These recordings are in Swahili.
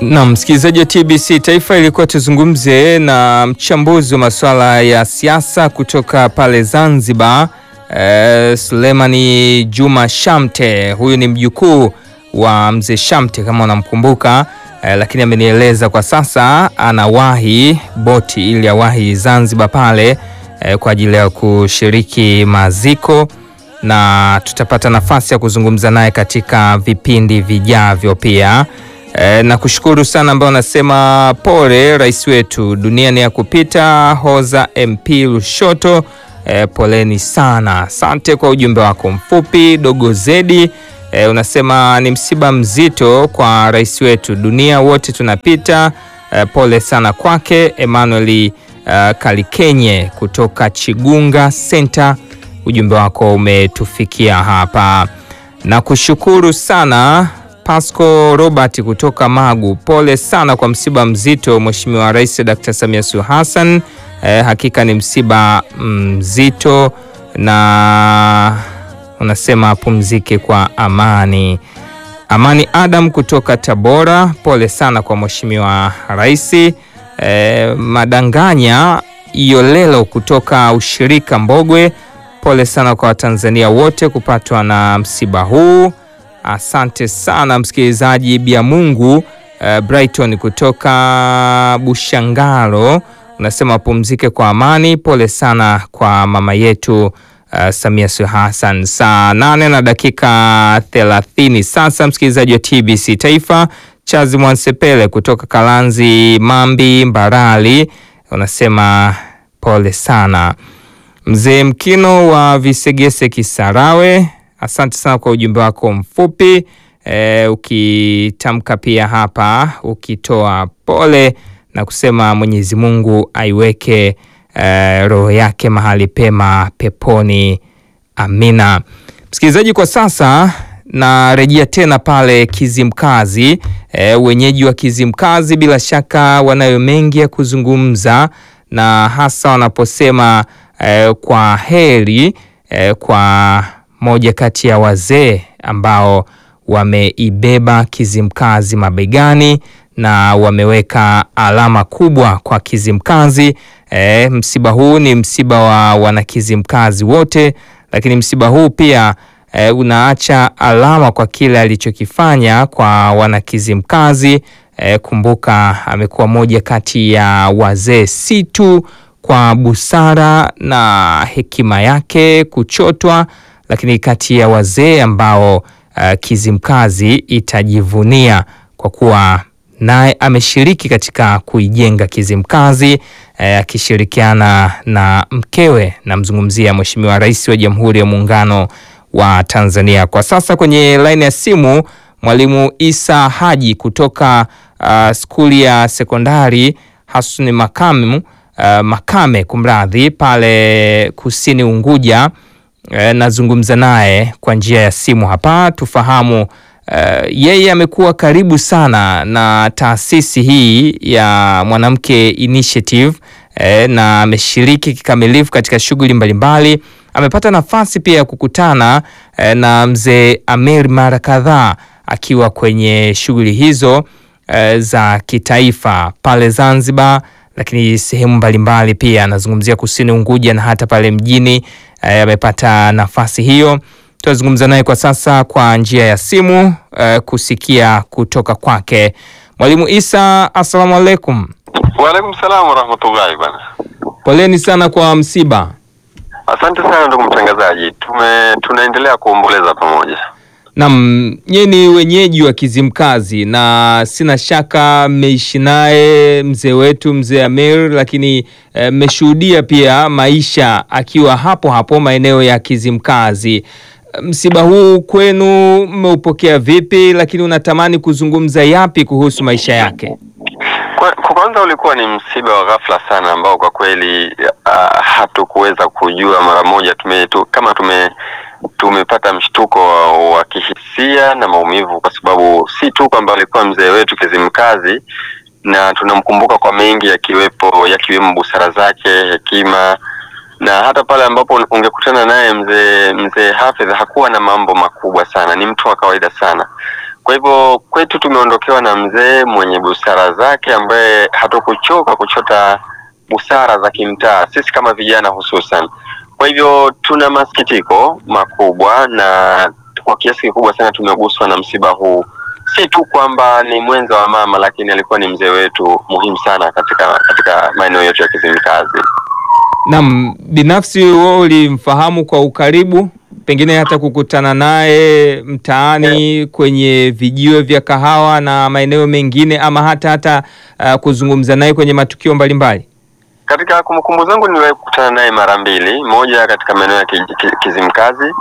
Na msikilizaji wa TBC Taifa, ilikuwa tuzungumze na mchambuzi wa masuala ya siasa kutoka pale Zanzibar, eh, Sulemani Juma Shamte. Huyu ni mjukuu wa mzee Shamte kama unamkumbuka, eh, lakini amenieleza kwa sasa anawahi boti ili awahi Zanzibar pale eh, kwa ajili ya kushiriki maziko na tutapata nafasi ya kuzungumza naye katika vipindi vijavyo pia. E, na kushukuru sana ambao anasema pole rais wetu, dunia ni ya kupita. Hoza MP Lushoto, e, poleni sana. Asante kwa ujumbe wako mfupi. Dogo Zedi, e, unasema ni msiba mzito kwa rais wetu, dunia wote tunapita. E, pole sana kwake. Emmanuel uh, Kalikenye kutoka Chigunga Center, ujumbe wako umetufikia hapa na kushukuru sana Pasco Robert kutoka Magu, pole sana kwa msiba mzito Mheshimiwa Rais Dr. Samia Suluhu Hassan. Eh, hakika ni msiba mzito na unasema apumzike kwa amani. Amani Adam kutoka Tabora, pole sana kwa Mheshimiwa Rais. Eh, Madanganya Iolelo kutoka ushirika Mbogwe, pole sana kwa Watanzania wote kupatwa na msiba huu. Asante sana msikilizaji. Bia Mungu uh, Brighton kutoka Bushangalo unasema pumzike kwa amani. Pole sana kwa mama yetu uh, Samia Suluhu Hassan. Saa nane na dakika thelathini sasa, msikilizaji wa TBC Taifa. Chazi Mwansepele kutoka Kalanzi Mambi Mbarali unasema pole sana. Mzee Mkino wa Visegese Kisarawe Asante sana kwa ujumbe wako mfupi e, ukitamka pia hapa ukitoa pole na kusema Mwenyezi Mungu aiweke e, roho yake mahali pema peponi. Amina. Msikilizaji, kwa sasa narejea tena pale Kizimkazi. E, wenyeji wa Kizimkazi bila shaka wanayo mengi ya kuzungumza na hasa wanaposema e, kwa heri e, kwa moja kati ya wazee ambao wameibeba Kizimkazi mabegani na wameweka alama kubwa kwa Kizimkazi. E, msiba huu ni msiba wa wanakizimkazi wote, lakini msiba huu pia e, unaacha alama kwa kile alichokifanya kwa wanakizimkazi. E, kumbuka amekuwa moja kati ya wazee si tu kwa busara na hekima yake kuchotwa lakini kati ya wazee ambao uh, Kizimkazi itajivunia kwa kuwa naye ameshiriki katika kuijenga Kizimkazi akishirikiana uh, na mkewe, namzungumzia Mheshimiwa Rais wa Jamhuri ya Muungano wa Tanzania. Kwa sasa kwenye laini ya simu Mwalimu Isa Haji kutoka uh, skuli ya sekondari Hasuni Makame, uh, Makame kumradhi, pale kusini Unguja. E, nazungumza naye kwa njia ya simu hapa tufahamu. E, yeye amekuwa karibu sana na taasisi hii ya Mwanamke Initiative e, na ameshiriki kikamilifu katika shughuli mbalimbali. Amepata nafasi pia ya kukutana e, na mzee Amer mara kadhaa akiwa kwenye shughuli hizo e, za kitaifa pale Zanzibar, lakini sehemu mbalimbali pia anazungumzia kusini Unguja na hata pale mjini amepata nafasi hiyo. Tunazungumza naye kwa sasa kwa njia ya simu uh, kusikia kutoka kwake. Mwalimu Isa, assalamu alaikum. Waalaikum salam warahmatullahi bana. Poleni sana kwa msiba. Asante sana ndugu mtangazaji, tume tunaendelea kuomboleza pamoja. Naam, nyie ni wenyeji wa Kizimkazi na sina shaka mmeishi naye mzee wetu mzee Amir, lakini mmeshuhudia e, pia maisha akiwa hapo hapo maeneo ya Kizimkazi. Msiba huu kwenu mmeupokea vipi, lakini unatamani kuzungumza yapi kuhusu maisha yake? Kwa, kwa kwanza ulikuwa ni msiba wa ghafla sana ambao kwa kweli uh, hatukuweza kujua mara moja tume, tu, kama tume tumepata mshtuko wa, wa kihisia na maumivu, kwa sababu si tu kwamba alikuwa mzee wetu Kizimkazi na tunamkumbuka kwa mengi yakiwepo yakiwemo busara zake, hekima na hata pale ambapo ungekutana naye mzee mzee Hafidh hakuwa na mambo makubwa sana, ni mtu wa kawaida sana. Kwa hivyo kwetu tumeondokewa na mzee mwenye busara zake, ambaye hatukuchoka kuchota busara za kimtaa, sisi kama vijana hususan. Kwa hivyo tuna masikitiko makubwa na kwa kiasi kikubwa sana tumeguswa na msiba huu, si tu kwamba ni mwenza wa mama, lakini alikuwa ni mzee wetu muhimu sana katika katika maeneo yetu ya Kizimkazi. Naam, binafsi wewe ulimfahamu kwa ukaribu, pengine hata kukutana naye mtaani kwenye vijiwe vya kahawa na maeneo mengine, ama hata hata uh, kuzungumza naye kwenye matukio mbalimbali? Katika kumbukumbu zangu niliwahi kukutana naye mara mbili, moja katika maeneo ya ki- ki- Kizimkazi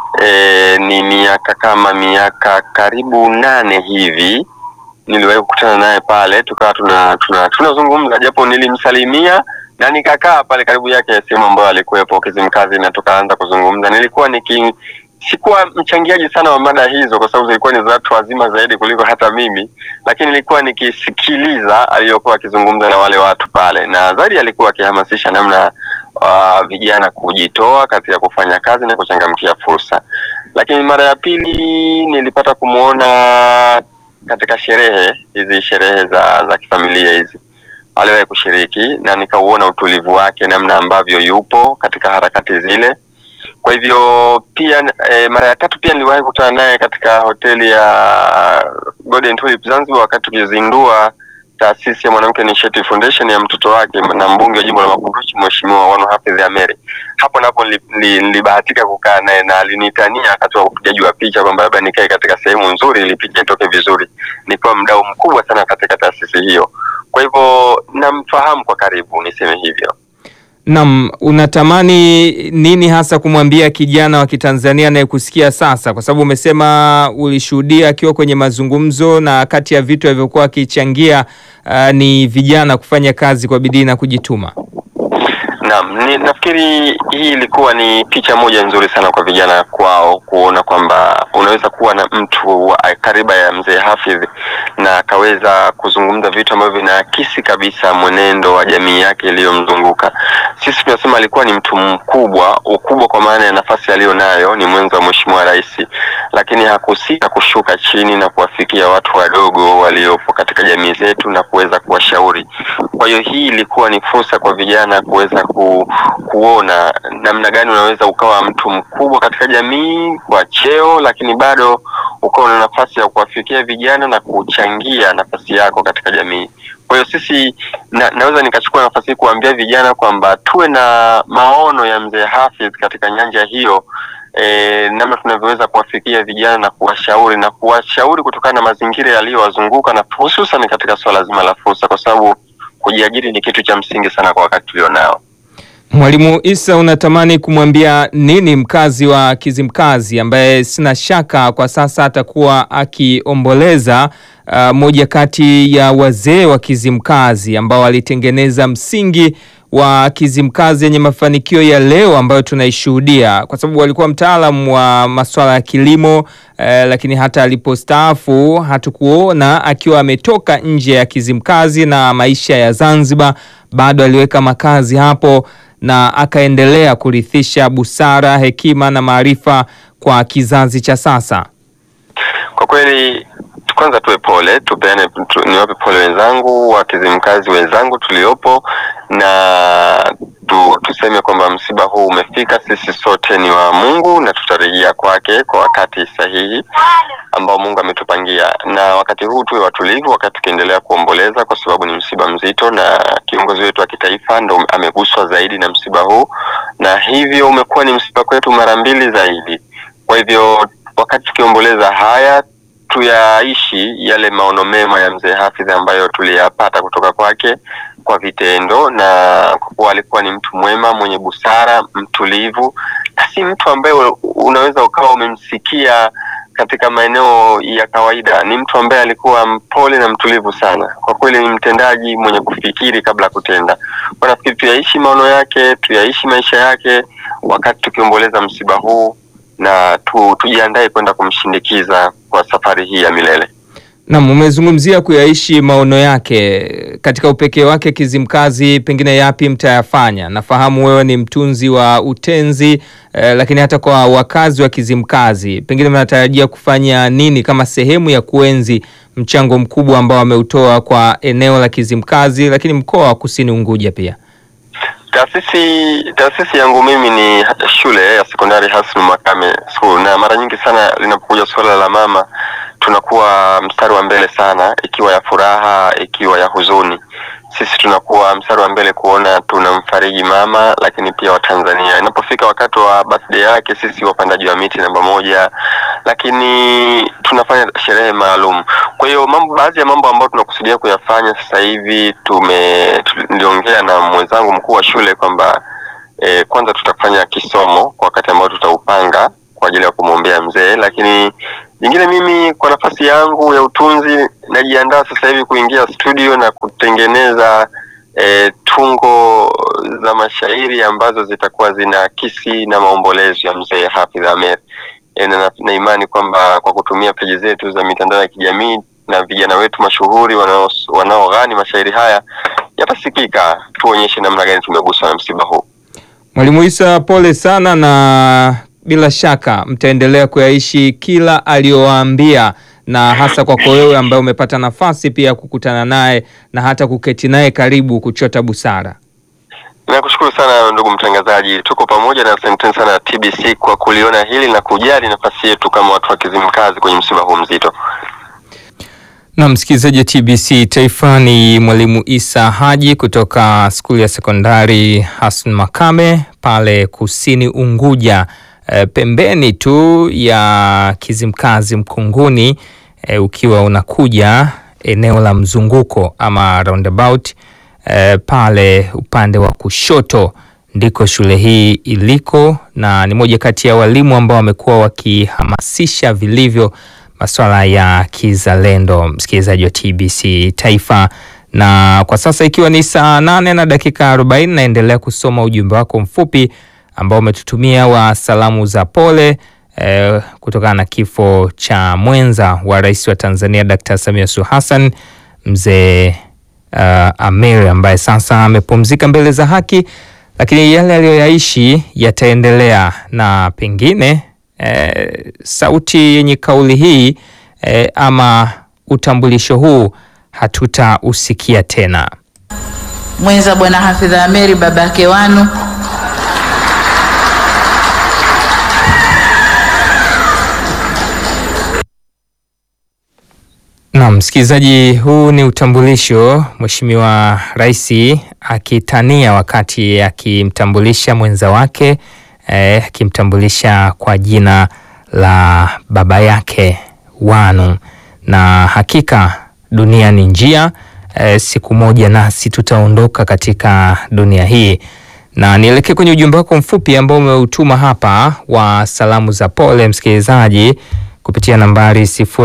e, ni miaka kama miaka karibu nane hivi niliwahi kukutana naye pale, tukawa tuna tuna tunazungumza, japo nilimsalimia na nikakaa pale karibu yake sehemu ambayo alikuwepo Kizimkazi, na tukaanza kuzungumza. Nilikuwa niki sikuwa mchangiaji sana wa mada hizo, kwa sababu zilikuwa ni za watu wazima zaidi kuliko hata mimi, lakini nilikuwa nikisikiliza aliyokuwa akizungumza na wale watu pale, na zaidi alikuwa akihamasisha namna uh, vijana kujitoa katika kufanya kazi na kuchangamkia fursa. Lakini mara ya pili nilipata kumwona katika sherehe hizi, sherehe za za kifamilia hizi aliwahi kushiriki, na nikauona utulivu wake, namna ambavyo yupo katika harakati zile. Kwa hivyo pia e, mara ya tatu pia niliwahi kukutana naye katika hoteli ya Golden Tulip Zanzibar, wakati tukizindua taasisi ya Mwanamke Initiative Foundation ya mtoto wake na mbunge wa jimbo la Makunduchi Mheshimiwa Wanu Hafidh Ameri. Hapo napo nili- nili- nilibahatika kukaa naye na alinitania wakati wa upigaji wa picha kwamba labda nikae katika sehemu nzuri ili picha itoke vizuri. Nikiwa mdau mkubwa sana katika taasisi hiyo, kwa hivyo namfahamu kwa karibu, niseme hivyo. Naam, unatamani nini hasa kumwambia kijana wa Kitanzania anayekusikia sasa, kwa sababu umesema ulishuhudia akiwa kwenye mazungumzo na kati ya vitu alivyokuwa akichangia uh, ni vijana kufanya kazi kwa bidii na kujituma. Naam, ni, nafikiri hii ilikuwa ni picha moja nzuri sana kwa vijana kwao kuona kwamba unaweza kuwa na mtu wa kariba ya mzee Hafidh na akaweza kuzungumza vitu ambavyo vinaakisi kabisa mwenendo wa jamii yake iliyomzunguka. Sisi tunasema alikuwa ni mtu mkubwa, ukubwa kwa maana ya nafasi aliyo nayo, ni mwenza wa Mheshimiwa Rais, lakini hakusita kushuka chini na kuwafikia watu wadogo waliopo katika jamii zetu na kuweza kuwashauri. Kwa hiyo hii ilikuwa ni fursa kwa vijana kuweza ku, kuona namna gani unaweza ukawa mtu mkubwa katika jamii kwa cheo, lakini bado ukawa na nafasi ya kuwafikia vijana na kuchangia nafasi yako katika jamii. Kwa hiyo sisi na, naweza nikachukua nafasi hii kuambia vijana kwamba tuwe na maono ya mzee Hafidh katika nyanja hiyo e, namna tunavyoweza kuwafikia vijana na kuwashauri na kuwashauri kutokana na mazingira yaliyowazunguka na hususan katika swala zima la fursa, kwa sababu kujiajiri ni kitu cha msingi sana kwa wakati tulionao. Mwalimu Isa, unatamani kumwambia nini mkazi wa Kizimkazi ambaye sina shaka kwa sasa atakuwa akiomboleza uh, moja kati ya wazee wa Kizimkazi ambao walitengeneza msingi wa Kizimkazi yenye mafanikio ya leo ambayo tunaishuhudia, kwa sababu walikuwa mtaalamu wa masuala ya kilimo eh, lakini hata alipostaafu hatukuona akiwa ametoka nje ya Kizimkazi na maisha ya Zanzibar, bado aliweka makazi hapo na akaendelea kurithisha busara, hekima na maarifa kwa kizazi cha sasa. Kwa kweli kwanza tuwe pole, tupeane tu, niwape pole wenzangu wa Kizimkazi wenzangu tuliopo, na tu, tuseme kwamba msiba huu umefika. Sisi sote ni wa Mungu na tutarejea kwake kwa wakati sahihi ambao Mungu ametupangia, na wakati huu tuwe watulivu wakati tukiendelea kuomboleza, kwa sababu ni msiba mzito, na kiongozi wetu wa kitaifa ndo ameguswa zaidi na msiba huu, na hivyo umekuwa ni msiba kwetu mara mbili zaidi. Kwa hivyo wakati tukiomboleza haya tuyaishi yale maono mema ya mzee Hafidh ambayo tuliyapata kutoka kwake kwa vitendo, na kwa kuwa alikuwa ni mtu mwema mwenye busara, mtulivu, na si mtu ambaye unaweza ukawa umemsikia katika maeneo ya kawaida. Ni mtu ambaye alikuwa mpole na mtulivu sana. Kwa kweli ni mtendaji mwenye kufikiri kabla ya kutenda. Kwa nafikiri tuyaishi maono yake, tuyaishi maisha yake wakati tukiomboleza msiba huu na tu, tujiandae kwenda kumshindikiza kwa safari hii ya milele. Naam, umezungumzia kuyaishi maono yake katika upekee wake Kizimkazi, pengine yapi mtayafanya? Nafahamu wewe ni mtunzi wa utenzi eh, lakini hata kwa wakazi wa Kizimkazi pengine mnatarajia kufanya nini kama sehemu ya kuenzi mchango mkubwa ambao ameutoa kwa eneo la Kizimkazi, lakini mkoa wa Kusini Unguja pia? Taasisi taasisi yangu mimi ni shule ya sekondari Hasnu Makame School, na mara nyingi sana linapokuja suala la mama tunakuwa mstari wa mbele sana, ikiwa ya furaha, ikiwa ya huzuni. Sisi tunakuwa mstari wa mbele kuona tunamfariji mama, lakini pia Watanzania. Inapofika wakati wa birthday yake, sisi wapandaji wa miti namba moja, lakini tunafanya sherehe maalum. Kwa hiyo mambo, baadhi ya mambo ambayo tunakusudia kuyafanya sasa hivi, tume niliongea na mwenzangu mkuu wa shule kwamba eh, kwanza tutafanya kisomo kwa wakati ambao tutaupanga kwa ajili ya kumwombea mzee, lakini jingine mimi kwa nafasi yangu ya utunzi najiandaa sasa hivi kuingia studio na kutengeneza e, tungo za mashairi ambazo zitakuwa zinaakisi na maombolezo ya mzee Hafidh Ameir. E, na, na imani kwamba kwa kutumia peji zetu za mitandao ya kijamii na vijana wetu mashuhuri wanao wanaoghani mashairi haya yatasikika, tuonyeshe namna gani tumeguswa na msiba huu. Mwalimu Isa, pole sana na bila shaka mtaendelea kuyaishi kila aliyowaambia, na hasa kwako wewe ambaye umepata nafasi pia kukutana naye na hata kuketi naye karibu kuchota busara. Nakushukuru sana ndugu mtangazaji, tuko pamoja na asanteni sana TBC kwa kuliona hili na kujali nafasi yetu kama watu wa Kizimkazi kwenye msiba huu mzito. Na msikilizaji wa TBC Taifa, ni mwalimu Isa Haji kutoka skuli ya sekondari Hassan Makame pale Kusini Unguja. E, pembeni tu ya Kizimkazi Mkunguni. E, ukiwa unakuja eneo la mzunguko ama roundabout e, pale upande wa kushoto ndiko shule hii iliko, na ni moja kati ya walimu ambao wamekuwa wakihamasisha vilivyo masuala ya kizalendo, msikilizaji wa TBC Taifa. Na kwa sasa ikiwa ni saa nane na dakika 40, naendelea kusoma ujumbe wako mfupi ambao umetutumia wa salamu za pole eh, kutokana na kifo cha mwenza wa rais wa Tanzania Dr. Samia Suluhu Hassan mzee uh, Ameir ambaye sasa amepumzika mbele za haki, lakini yale aliyoyaishi yataendelea na pengine eh, sauti yenye kauli hii eh, ama utambulisho huu hatutausikia tena. Mwenza Bwana Hafidh Ameir baba yake wanu Naam, msikilizaji, huu ni utambulisho Mheshimiwa Rais akitania wakati akimtambulisha mwenza wake eh, akimtambulisha kwa jina la baba yake Wanu, na hakika dunia ni njia eh, siku moja nasi tutaondoka katika dunia hii, na nielekee kwenye ujumbe wako mfupi ambao umeutuma hapa wa salamu za pole msikilizaji kupitia nambari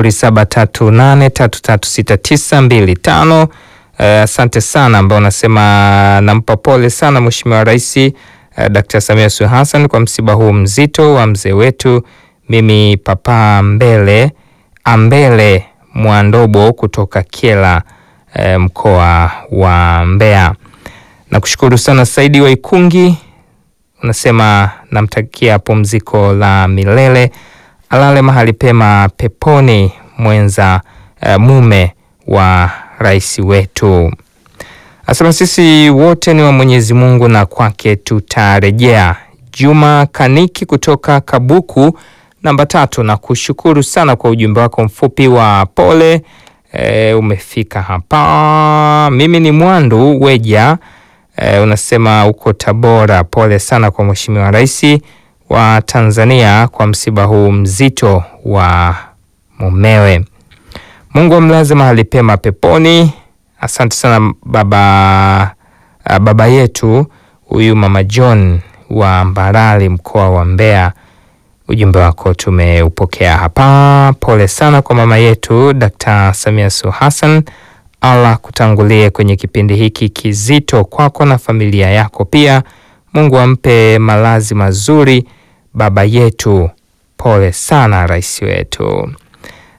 0738336925. Asante uh, sana ambao unasema nampa pole sana Mheshimiwa Rais uh, Dr. Samia Suluhu Hassan kwa msiba huu mzito wa mzee wetu. Mimi Papa Mbele Ambele Mwandobo kutoka Kyela uh, mkoa wa Mbeya. Nakushukuru sana Saidi wa Ikungi, unasema namtakia pumziko la milele alale mahali pema peponi mwenza uh, mume wa rais wetu. Asema sisi wote ni wa Mwenyezi Mungu na kwake tutarejea. Juma Kaniki kutoka Kabuku namba tatu, na kushukuru sana kwa ujumbe wako mfupi wa pole. E, umefika hapa. Mimi ni Mwandu Weja. E, unasema uko Tabora. Pole sana kwa Mheshimiwa Rais wa Tanzania kwa msiba huu mzito wa mumewe. Mungu amlaze mahali pema peponi. Asante sana baba, baba yetu huyu mama John wa Mbarali mkoa wa Mbeya. Ujumbe wako tumeupokea hapa. Pole sana kwa mama yetu Dr. Samia Suluhu Hassan. Allah kutangulie kwenye kipindi hiki kizito kwako na familia yako pia. Mungu ampe malazi mazuri baba yetu. Pole sana rais wetu.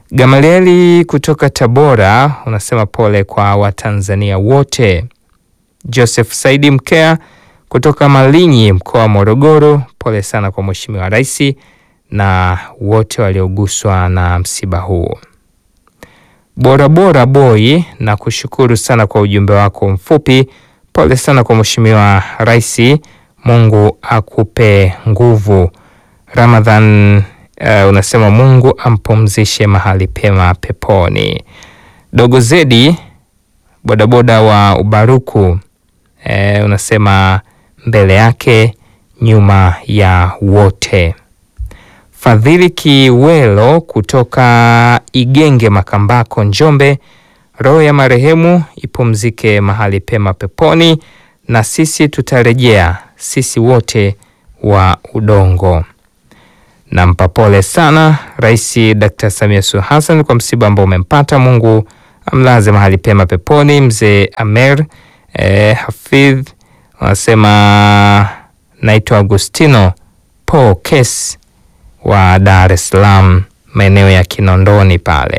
Gamalieli kutoka Tabora unasema pole kwa Watanzania wote. Joseph Saidi Mkea kutoka Malinyi mkoa wa Morogoro, pole sana kwa Mheshimiwa Rais na wote walioguswa na msiba huu. Bora bora boy, na kushukuru sana kwa ujumbe wako mfupi. Pole sana kwa Mheshimiwa Rais, Mungu akupe nguvu. Ramadhan uh, unasema Mungu ampumzishe mahali pema peponi. Dogo Zedi bodaboda wa Ubaruku eh, unasema mbele yake nyuma ya wote. Fadhili Kiwelo kutoka Igenge Makambako Njombe, roho ya marehemu ipumzike mahali pema peponi, na sisi tutarejea, sisi wote wa udongo. Nampa pole sana Rais Dr. Samia Suluhu Hassan kwa msiba ambao umempata. Mungu amlaze mahali pema peponi. Mzee Amer eh, Hafidh wanasema naitwa Agustino Po Kes wa Dar es Salaam, maeneo ya Kinondoni pale.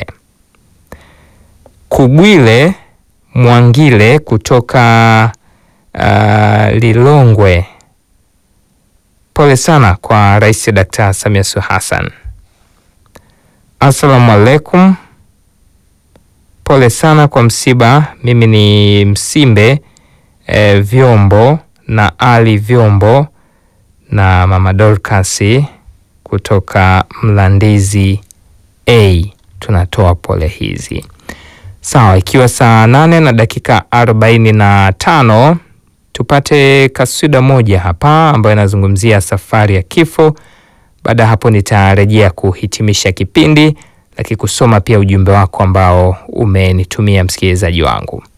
Kugwile Mwangile kutoka uh, Lilongwe, pole sana kwa Rais Dr. Samia Suluhu Hassan. Assalamu alaikum, pole sana kwa msiba. Mimi ni Msimbe eh, Vyombo na Ali Vyombo na Mama Dorcas kutoka Mlandizi A, tunatoa pole hizi. Sawa, ikiwa saa nane na dakika arobaini na tano tupate kaswida moja hapa ambayo inazungumzia safari ya kifo. Baada ya hapo nitarejea kuhitimisha kipindi, lakini kusoma pia ujumbe wako ambao umenitumia msikilizaji wangu.